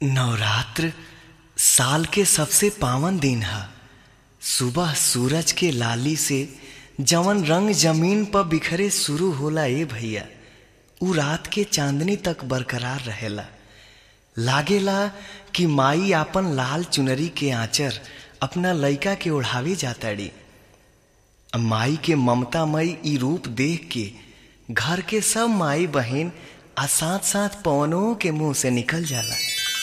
नवरात्र साल के सबसे पावन दिन ह सुबह सूरज के लाली से जवन रंग जमीन पर बिखरे शुरू होला ए भैया उ रात के चांदनी तक बरकरार रहेला लागेला कि माई आपन लाल चुनरी के आंचर अपना लइका के ओढ़ावे जाताड़ी माई के ममतामयी ई रूप देख के घर के सब माई बहन आ साथ साथ पवनों के मुंह से निकल जाला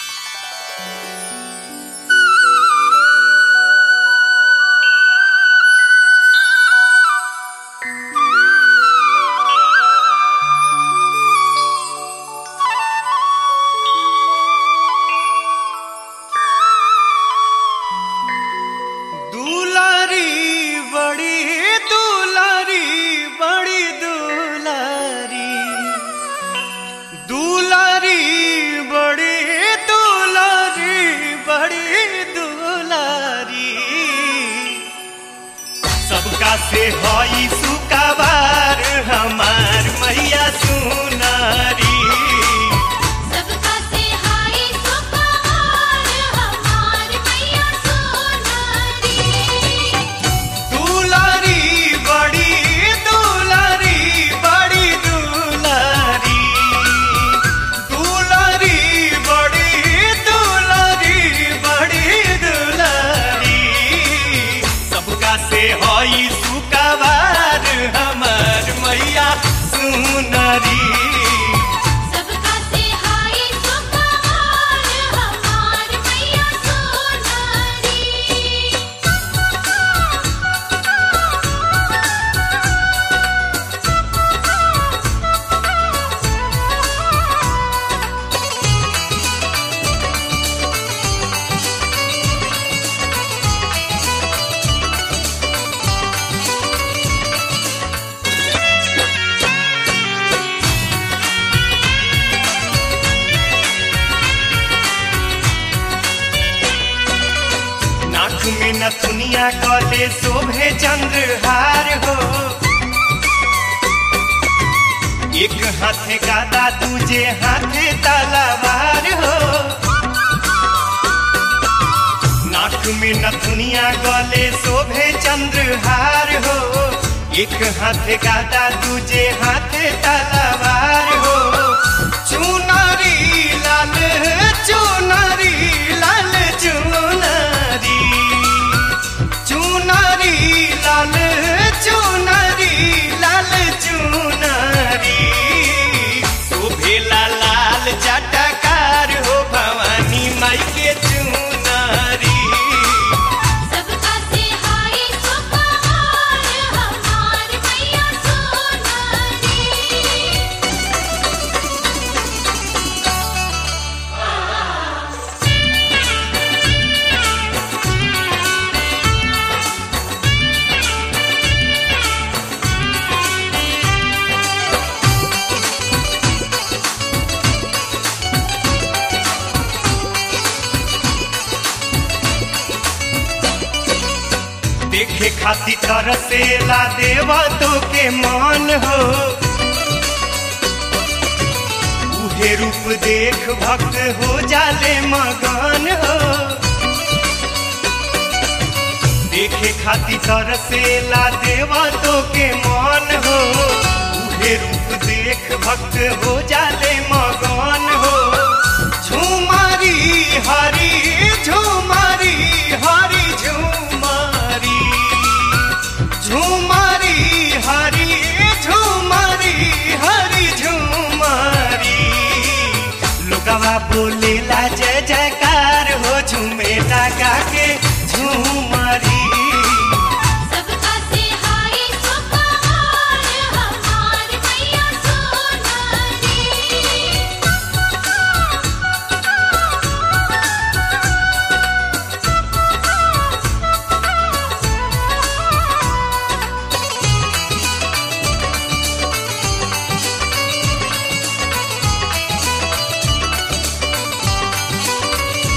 दुलारी बड़ी दुलारी बड़ी दुलारी दुलारी बड़ी दुलारी बड़ी दुलारी सबका से हई सुकाबार हमार मैया सुनारी सबका से हाय सुपहार हमार मैया सोनारी दुलारी बड़ी दुलारी बड़ी दुलारी दुलारी बड़ी दुलारी बड़ी दुलारी सबका से हई सुकाबार हमार मैया सुनरी सबका से हाय सुपहार हमार मैया सोनारी नाक में नथुनिया कले शोभे चंद्रहार हो एक हाथे गादा दूजे हाथे तलवार हो नाक में नथुनिया गले शोभे चंद्रहार हो एक हाथे गादा दूजे हाथे तलवार हो चुनरी लाल चुनरी लाल चुनरी चुनरी लाल चुनरी लाल चुनरी शोभेला लाल जटकार हो भवानी माई के चुनरी सबका से हाय सुपहार हमार मैया सोनारी देखे खातिर तरसेला देवा तो के मान हो उहे रूप देख भक्त हो जाले मगन हो देखे खातिर तरसेला देवा तो के मान हो उहे रूप देख भक्त हो जाले मगन हो झुमारी हरी झुमारी हरी झुमारी झुमारी हरी झुमारी हरी झुमारी लोगवा बोलेला जय जयकार हो झूमेला गा के झुमारी सबका से हाय सुपहार हमार मैया सोनारी दुलारी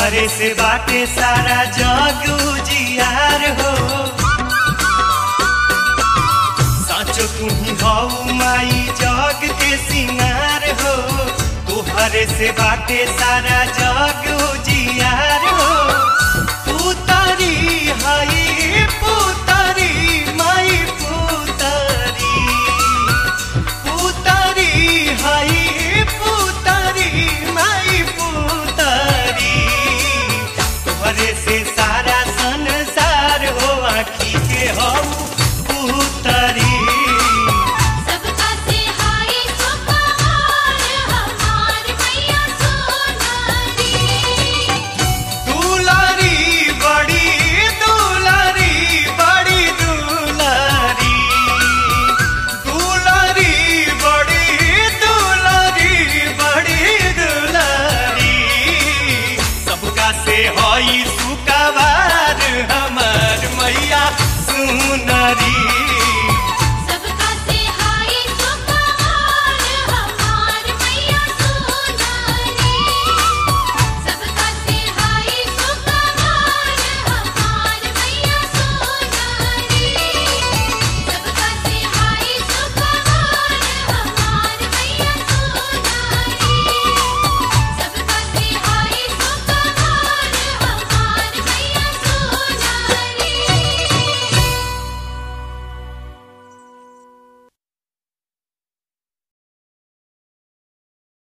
तोहरे से बाटे सारा जग उजियार हो साचो तुम्ही हऊ माई जग के सिंगार हो तोहरे से बाटे सारा जग उजियार